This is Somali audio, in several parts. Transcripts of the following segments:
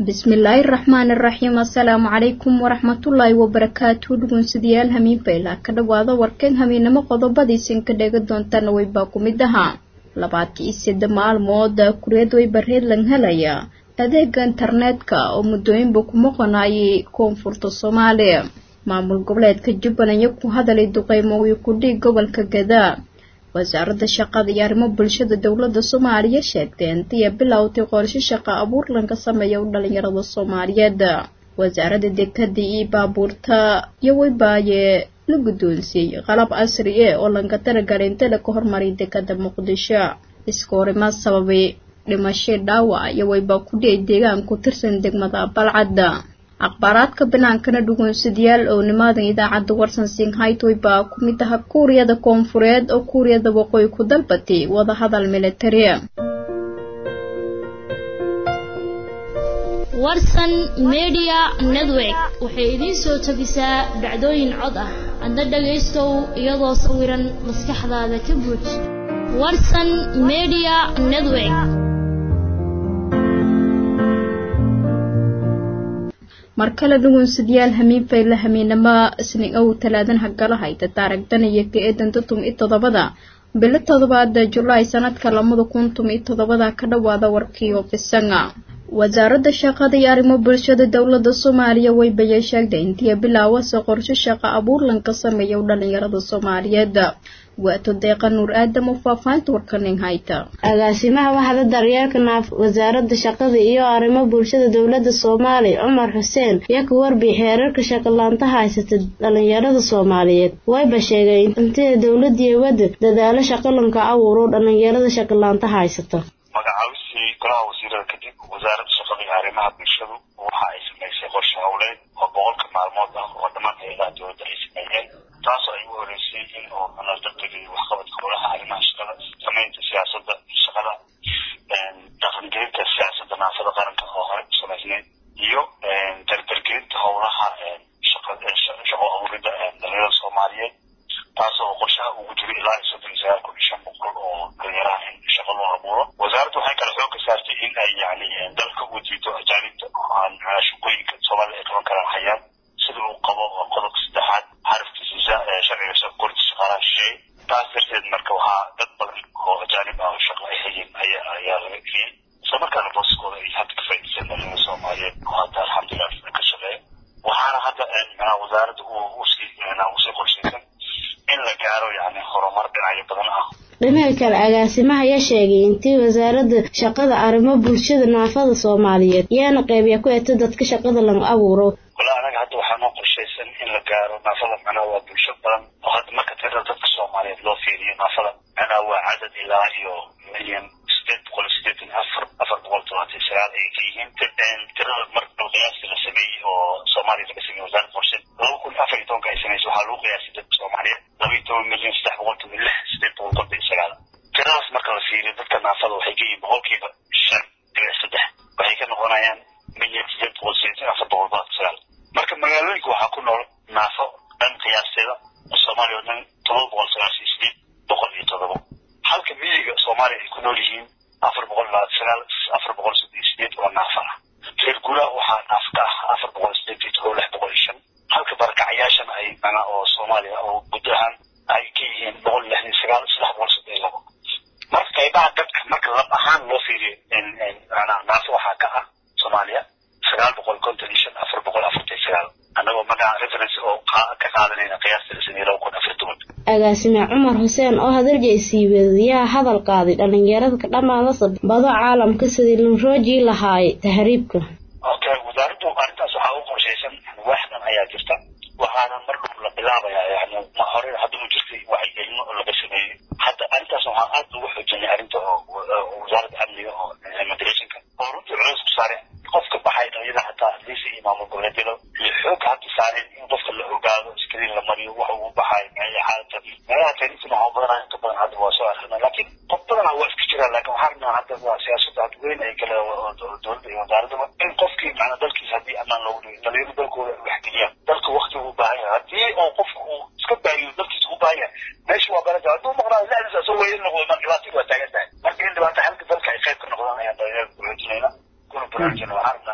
bismillaahi raxmaani raxiim assalaamu calaykum waraxmatullaahi wabarakaatu dhugunsidayaal hamiinfayla ka dhawaada warkeen hamiinamo qodobadiisin ka dheega doontaana weybaa ku mid ahaa labaatan sida maalmood kureed weyba reedlan helaya adeega internetka oo muddooyinba ku maqanayay koonfurta soomaaliya maamul goboleedka jubbaland iyo ku hadalay duqeymoogii kudhiig gobolka gadaa wasaaradda shaqada iyo arrimo bulshada dowladda soomaaliya sheegtay intiya bilowtay qorshe shaqa abuur lanka sameeya u dhalinyarada soomaaliyeed wasaaradda dekada iyo baabuurta iyo weybaaye la guddoonsiiyey qalab casri e oo lanka talagalay inta laga hormaray dekada muqdisho iskoorima sababay dhimashay dhaawac iyo weybaa ku dhiyay deegaan ku tirsan degmada balcadda akhbaaraadka banaankana dhugunsadayaal oo nimaadan idaacadda warsan singhaytoy baa ku mid aha kuuriyada koonfureed oo kuuriyada waqooyi ku dalbatay wadahadal militari warsan media network waxay idiin soo tabisaa dhacdooyin cod ah adna dhagaystow iyadoo sawiran maskaxdaada ka buuj warsan media network mar kale dhugunsadayaal hamiinfayla hamiinama isnin ow talaadan hagala hayta taaragdan iyo ka eedanta tum i toddobada bilo toddobaada julaay sanadka lamada kun tum i toddobada ka dhawaada warkii ofisanga wasaaradda shaqada iyo arrimo bulshada dowladda soomaaliya weybayay sheegtay intii bilaawase qorshe shaqa abuur lanka sameeya u dhalinyarada soomaaliyeed waato deeqa nuur aadam oo faahfaahinta warkanin hayta agaasimaha waxda daryeelka naaf wasaaradda shaqada iyo arrimo bulshada dowladda soomaaliya cumar xuseen yaa ka warbixi xeerarka shaqalaanta haysata dhalinyarada soomaaliyeed wayba sheegay intida dowladii wadda dadaalo shaqalanka abuuro dhalinyarada shaqalaanta haysata magacaabistii golaha wasiirada kadib wasaaradda shaqada iyo arrimaha bulshadu waxa ay samaysay qorshe howleed oo boqolka maalmood ah oo dhammaan hay-adaha dowladda ay sameeyeen taasoo ay u horeysay in oo naldabdega waxqabadka howlaha arrimaha shaqada samaynta siyaasada shaqada dhaqangelinta siyaasada naafada qaranka oo hore u samaysneyd iyo dardargelinta howlaha shaqo abuurida dhalinyarada soomaaliyeed taasoo qorshaha ugu jiray ilaa iyo soddon iyo sagaal kun iyo shan boqol oo dhalinyaraha in shaqo loo abuuro wasaaraddu waxay kale xooga saartay in ay yani dalka u diido ajaanibta aan shaqooyinka soomaalida ay qaban karaan hayaan sida uu qabo qodobka saddexaad xarafkiisa sharciga shaqorinta shaqaalaha shisheeye taas darteed marka waxaa dad badan oo ajaanib ah oo shaqo ay hayeen ayaa ayaa laga geliyey isla markaana booskooda ay hadda ka faa'iidaysan dhalinyarada soomaaliyeed oo hadda alxamdulilah ka shaqeeya waxaana hadda manaha wasaaradda usii usii qorshaysan in la gaaro yani horumar dhinacyo badan ah dhinaca kale agaasimaha ayaa sheegay intii wasaaradda shaqada arrimo bulshada naafada soomaaliyeed yaana qeybiya ku eta dadka shaqada lagu abuuro wala anaga hadda waxaa noo qorshaysan in la gaaro naafada macnaha waa bulsho badan oo hadda marka tirada dadka soomaaliyeed loo fiiriyo naafada macnaha waa cadad ilaa iyo milyan sideed boqol sideetan afar afar boqol todobaatan sagaal ay ka yihiin tirada marka qiyaasta la sameeyey oo soomaaliya laga sameeyey wasaaradda qorshe laba kun afar iyo tobanka ay sameysay waxaa lagu qiyaasay dadka soomaaliyeed laba iyo toban milyan saddex boqol toban lix sideed boqol konton iyo sagaal tiradaas marka la fiiriyo dadka naafada waxay ka yihiin boqolkiiba shan dhibic saddex waxay ka noqonayaan milyan sideed boqol sideetan afar boqol boqol sagaal marka magaalooyinka waxaa ku nool naafo dhan qiyaasteeda soomaaliya oo dhan todoba boqol sagaashan iyo sideed boqol iyo todoba halka miyiga soomaaliya ay ku nool yihiin afar boqol labaatan sagaal afar boqol soddon iyo sideed oo naafa ah reer guuraha waxaa naaf ka ah afar boqol sideed iyo todoba lix boqol iyo shan halka barakacayaashana ay mana oo soomaaliya oo guud ahaan ay ka yihiin boqol lixdan sagaal saddex boqol soddon iyo labo marka qaybaha dadka marka lab ahaan loo fiiriyo manaa naafo waxaa ka ah soomaaliya sagaal boqol konton iyo shan afar boqol afartan iyo sagaal annagoo magaca reference oo ka qaadanayna qiyaasta la sameeyey laba kun afar toban agaasime cumar xuseen oo hadaljeesiibeed yaa hadal qaaday dhalinyarada ka dhammaadasa bado caalamka sidii linroojii lahaayay tahriibka okay wasaaraddu arrintaas waxaa u qorshaysan waaxdan ayaa jirta waxaana mar dhow la bilaabayaa yani ma hore hadda u jirtay wacyigelino oo laga sameeyey hadda arrintaas waxaan aad ugu xoojinay arrinta oo wasaaradda amniga oo immigrationka oo runtii culays ku saareen qofka baxay dhalinyada hataa liisa iyo maamul goboleedyada iyo xoog hadda saareen in qofka la ogaado iskariin la mariyo waxa uu baxay meelaha xaalata meelaha taariifina waxaa badanaa inta badan hadda waa soo arkana laakiin qof badanaa waa iska jiraan laakiin waxaa rabnaa hadda waa siyaasadda had weyn ay kale dowladda iyo wasaaradaba in qofkii macna dalkiisa haddii ammaan loogu dhigo dhalinyaro dalkooda ay waxgeliyaan dalka wakti uu baahan yahay haddii oo qofka uu iska baahiyo dalkiisa u baahan yahay meesha waa baran hadduu maqnaa lacdiisa asoo weyn noqdo ma dhibaatadu waa taagan tahay marka in dhibaata halka dalka ay qayb ka noqdaan ayaan dhalinyarada ku xoojinayna kuna baraarujina waxaa rabnaa insha allah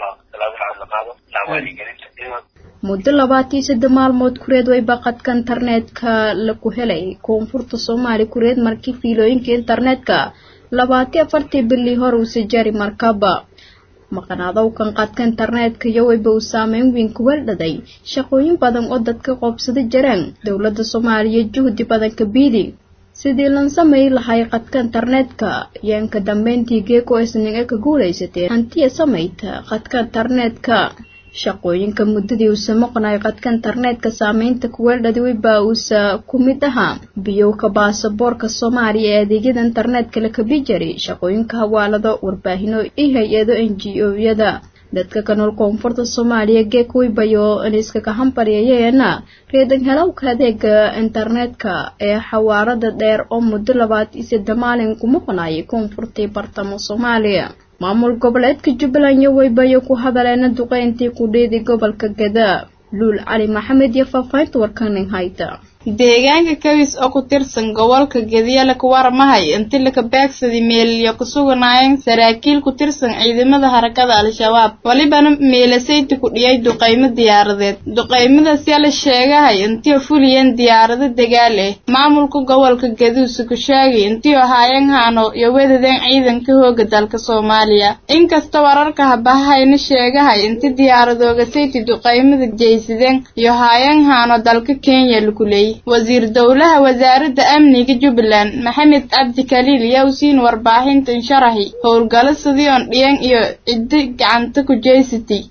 tallaabada cad la qaado dhinaca wacyigelinta in muddo labaatiyo saddex maalmood kureed wayba qadka internetka laku helay koonfurta soomaaliya kureed markii fiilooyinka internetka labaatiyo afartii bilii hore uuse jari markaba maqanaadowkan qadka internetka iyo wayba uu saameyn weyn ku weldhaday shaqooyin badan oo dadka qoobsada jareen dowladda soomaaliya juhdi badan ka biidi sidii lan samay lahay qadka internetka yeenka dambeyntii geeko isniga ka guulaysatee hantiya samayta qadka internetka shaqooyinka muddadii uusa maqnay qadka internetka saameynta kuweeldhadi wayba uusa ku mid ahaa biyowka baasaboorka soomaaliya ee adeegyada internetka la kabi jari shaqooyinka hawaalado warbaahino iyo hay-ado n g o-yada dadka ka nool koonfurta soomaaliya geek waybayo iniskaka hambaryayeena reedan helowka adeega internetka ee xawaarada dheer oo muddo labaad iyo saddex maalin ku maqnayay koonfurtii bartamo soomaaliya maamul goboleedka jubbaland iyo waybayo ku hadaleena duqeyntii kudhiidi gobolka gadaa luul cali maxamed iyo faahfaahinta warkanin hayta deegaanka kawis oo ku tirsan gobolka gediyale kuwarmahay inti laka beegsaday meeliyo ku suganaayeen saraakiil ku tirsan ciidamada harakada al-shabaab walibana meelasayti ku dhiyay duqaymo diyaaradeed duqaymadaasya la sheegahay intii fuliyeen diyaarado dagaal ah maamulka gobolka gaduusa ku sheegay intii ahaayeen haano iyo wedadeen ciidanka hooga dalka soomaaliya inkasta wararka habahayna sheegahay inti diyaaradooga sayti duqaymada jeysadeen iyo haayeen haano dalka kenya laku leeyay wasiir dowlaha wasaaradda amniga jubbaland maxamed cabdi kaliil yaa u siin warbaahintan sharaxi howlgalo sidii on dhiyan iyo ciddi gacanta ku jeysatay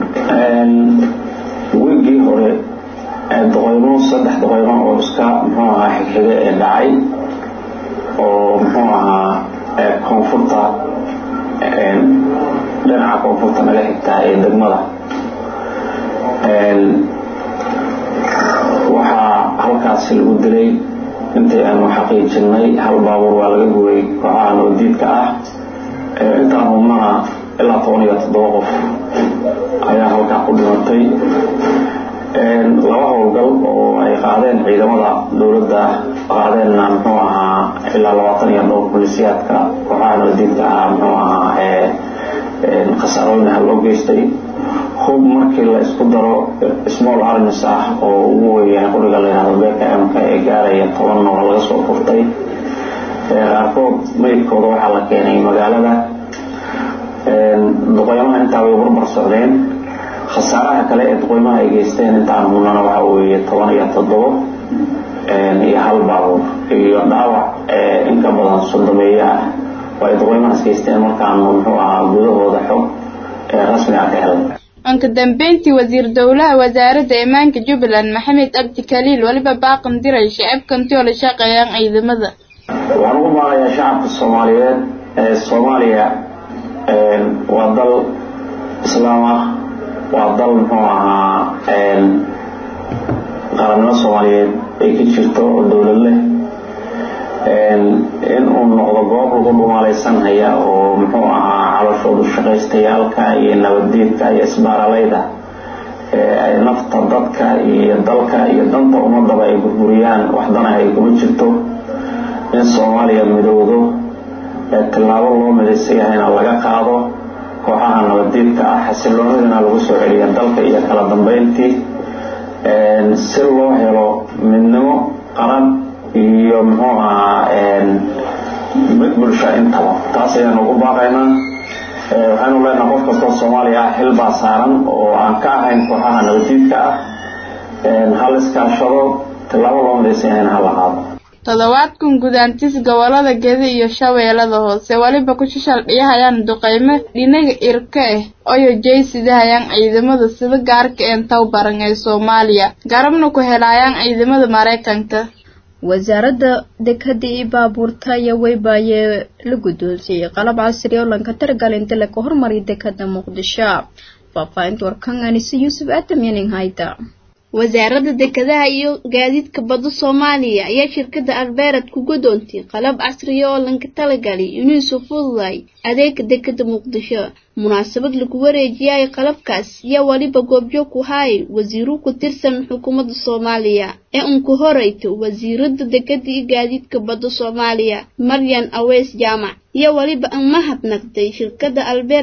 wiigii hore doqeymo saddex doqeymo oo iska muxuu ahaa xigxiga ee dhacay oo muxuu ahaa koonfurta dhinaca koonfurta naga xigtaa ee degmada waxaa halkaasi lagu dilay intii aanu xaqiijinay hal baabuur waa laga gubay kooxaha nabadiidka ah intaan hubnana ilaa toban iyo toddoba qof ayaa halkaa ku dhimatay laba howlgal oo ay qaadeen ciidamada dowladda qaadeenna muxuu ahaa ilaa labaatan iyo dhowr bolisiyaadka kooxaha nabadiidka ah muxuu ahaa khasaarooyin ah loo geystay hub markii la isku daro small armis ah oo ugu weeyahay qoriga la yidhahdo bkmka ee gaaraya tobanna waa laga soo furtay qaarkood meydkooda waxaa la keenay magaalada duqeymaha intaa way barbar socdeen khasaaraha kale ee duqeymaha ay geysteen intaan hubnana waxa weeye toban iyo toddobo iyo hal baabuur iyo dhaawac inka badan sodomeeye ah oo ay duqeymahaas geysteen markaanu muxuu ahaa gudahooda xog rasmi ah ka helay anka dambeyntii wasiir dowlaha wasaaradda ammaanka jubbaland maxamed cabdi kaliil weliba baaqan diray shacabkantii oo la shaqeeyaan ciidamada waxaan ugu maaqayaa shacabka soomaaliyeed ee soomaaliya waa dal islaam ah waa dal muxuu ahaa qarannimo soomaaliyeed ay ka jirto oo dowlad leh in uu noqdo goob lagu dhumaalaysan haya oo muxuu ahaa calashoodu shaqaystayaalka iyo nabaddiidka iyo isbaaralayda ay nafta dadka iyo dalka iyo danta ummadaba ay burburiyaan waxdana ay kuma jirto in soomaaliya midowdo tillaabo loo midaysan yahayna laga qaado kooxaha nabaddiidka ah xasiloonadina lagu soo celiya dalka iyo kala dambeyntii si loo helo midnimo qaran iyo muxuu ahaa mid bulsho intaba taas ayaanu ugu baaqaynaa waxaynu leenaha qof kastoo soomaaliya ah xil baa saaran oo aan ka ahayn kooxaha nabadiidka ah hal iskaashado tillaabo loo midaysan yahayna hala qaado toddobaadkan gudaantis gobolada gedi iyo shabeellada hoose weliba ku shishaldhiyahayaan duqeymo dhinaga irka ah oyo jeysidahayaan ciidamada sida gaarka een towbaran ee soomaaliya garabna ku helayaan ciidamada maraykanka wasaaradda dekada iyo baabuurta ayaa weybaayee la guddoonsiiyey qalab casri oo lanka targalinta laka hormariya dekada muqdisho faahfaahinta warkan anise yuusuf aadam yaning hayda wasaaradda dekedaha iyo gaadiidka badda soomaaliya ayaa shirkadda albeerad ku gudoontay qalab casriya oo lanka talagalay inuusu fududay adeega dekeda muqdisho munaasabad lagu wareejiyay qalabkaas yaa weliba goobjoog ku haayay wasiiro ku tirsan xukuumadda soomaaliya ee unku horeyto wasiiradda dekeda iyo gaadiidka badda soomaaliya maryan aweys jaamac iyo weliba an mahadnaqday shirkadda albeerad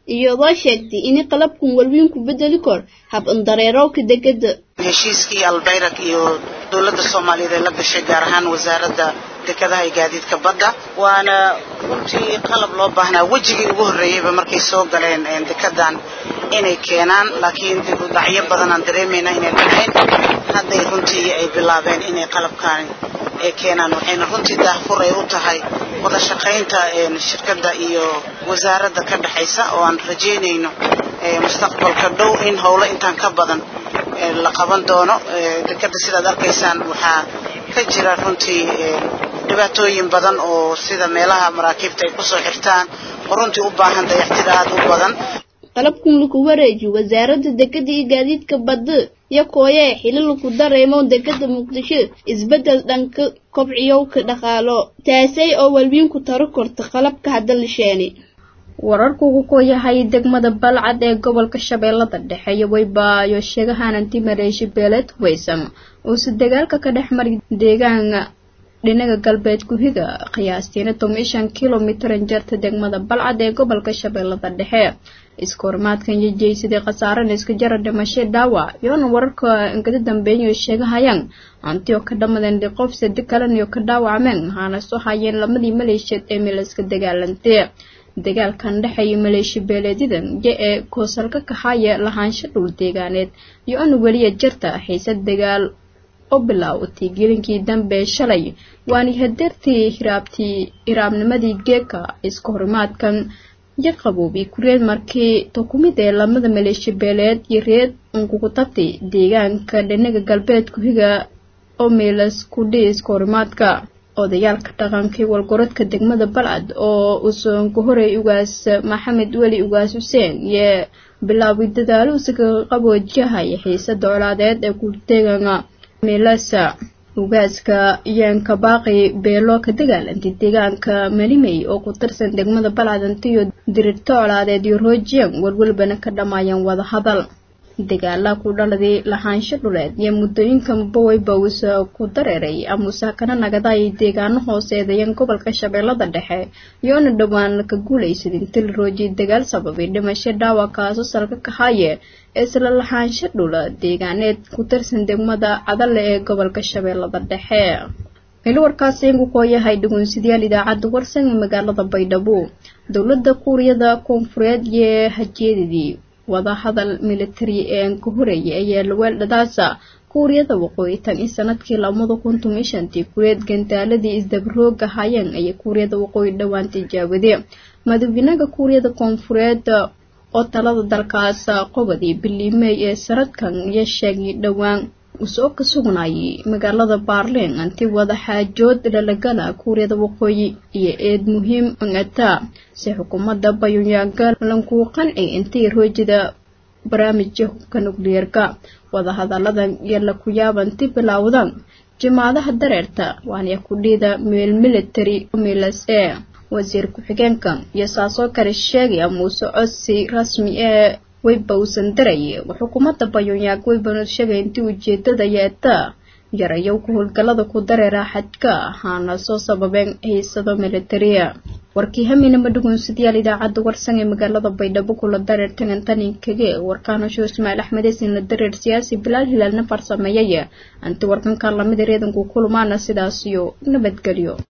iyadoo sheegtay in qalabkan walwiin ku bedeli kor hab indareerowka degada heshiiskii albayrak iyo dowladda soomaaliyeed ee la gashay gaar ahaan wasaaradda dekadaha iyo gaadiidka badda waana runtii qalab loo baahnaa wejigii ugu horreeyeyba markay soo galeen dekadan inay keenaan laakiin dib u dhacyo badan aan dareemayna inay dhacayn hadday runtii ay bilaabeen inay qalabkaani ay keenaan waxayna runtii daahfur ay u tahay wada shaqaynta shirkadda iyo wasaaradda ka dhexaysa oo aan rajaynayno mustaqbalka dhow in howlo intaan ka badan la qaban doono dekada sidaad arkaysaan waxaa ka jira runtii dhibaatooyin badan oo sida meelaha maraakiibta ay kusoo xirtaan oo runtii u baahan dayactir aad u badan qalabkan lagu wareejiyo wasaaradda dekada iyo gaadiidka badda iyo kooya ee xili lagu dareemo dekada muqdisho isbeddel dhanka kobciyowka dhaqaalo taasay oo walwiin ku taro korta qalabka hadda la sheeni wararku ugu kooyahay degmada balcad ee gobolka shabeellada dhexe iyo waybaayo sheegahananti mareeshi beeleed hubaysan uuse dagaalka ka dhex mari deegaana dhinaga galbeed ku-higa qiyaastiina toban shan kilomitar jarta degmada balcad ee gobolka shabeellada dhexe iska hormaadkan yejeysadii khasaarana iska jara dhimasho dhaawac iyoona wararka inkada dambeeyo sheegahayaan hanti oo ka dhamadeen qof sadi kaleniyo ka dhaawacmeen waxaana soo hayeen lamadii maleeshiyeed ee meelaska dagaalantee dagaalkan dhexeeya maleeshi beeleedyadan iyo ee koosalka kahaya lahaansho dhul deegaaneed iyo ana weliya jarta xiisad dagaal oo bilaawatay gelinkii dambe shalay waani hadeertii hiraabtii hiraabnimadii geeka iska horimaadkan iyo qaboobi kureed markii tukumid ee lamada maleeshi beeleed iyo reed unkugu tabtay deegaanka dhinaga galbeed ku-higa oo meelas kudhi iska horimaadka odayaalka dhaqankii walgorodka degmada balcad oo usoonka horey ugaas maxamed weli ugaas xuseen iyo bilaabay dadaalo isaga qaboojiyahaya xiisada colaadeed ee kudeegana meelasa ugaaska yeenka baaqi beelo ka dagaalantay deegaanka malimey oo ku tirsan degmada balcadantiyo dirirto colaadeed iyo roojiyang walwalbana ka dhammaayeen wadahadal dagaala ku dhaladay lahaansho dhuleed iyo muddooyinkan baweybows ku dareeray amuse kana nagaday deegaano hooseedayan gobolka shabeellada dhexe iyoona dhowaan ka guulaysaday inti la roojiyay dagaal sababay dhimasho dhaawac kaaso salka kahaye isla lahaansho dhula deegaaneed ku tirsan degmada cadale ee gobolka shabeellada dhexe meel warkaasi inku kooyahay dhugunsadayaal idaacadda warsan ee magaalada baydhabo dowladda kuuriyada koonfureed iyo hajeedadii wadahadal militari ee ka horeeyay ayaa laweeldhadaasa kuuriyada waqooyi tan in sanadkii labada kun toban shantii kureed gantaaladii isdabarooga hayeen ayay kuuriyada waqooyi dhowaan tijaabadee madaxweynaha kuuriyada koonfureed oo talada dalkaas qobadii biliimey ee sanadkan iyo sheegay dhowaan usoo ka sugnayay magaalada baarliin anti wada xaajood dhalagala kuuriyada waqooyi iyo eed muhiim ata si xukuumadda bayonyaanga lankuu qanci intii roojida barnaamijka hubka nukliyeerka wadahadaladan iyo laku yaabanti bilowdan jimaadaha dareerta waana kudhiida meel military milas ee wasiir ku-xigeenka iyo saasoo kale sheegaya muuse codsi rasmi ee weyba uusan daraya xukuumadda bayonyaag weybana sheegay intii ujeedada yeeta yarayow ku howlgalada ku dareera xadka ahaana soo sababeen xiisado militariya warkii haminama dhugunsadayaal idaacadda warsan ee magaalada baydhabo kula dareer tangantanin kage warkaanasho ismaaciil axmedesin la dareer siyaasi bilaal hilaalna farsameeyaya anti warkanka lamida reedanku kulmaana sidaas iyo nabadgelyo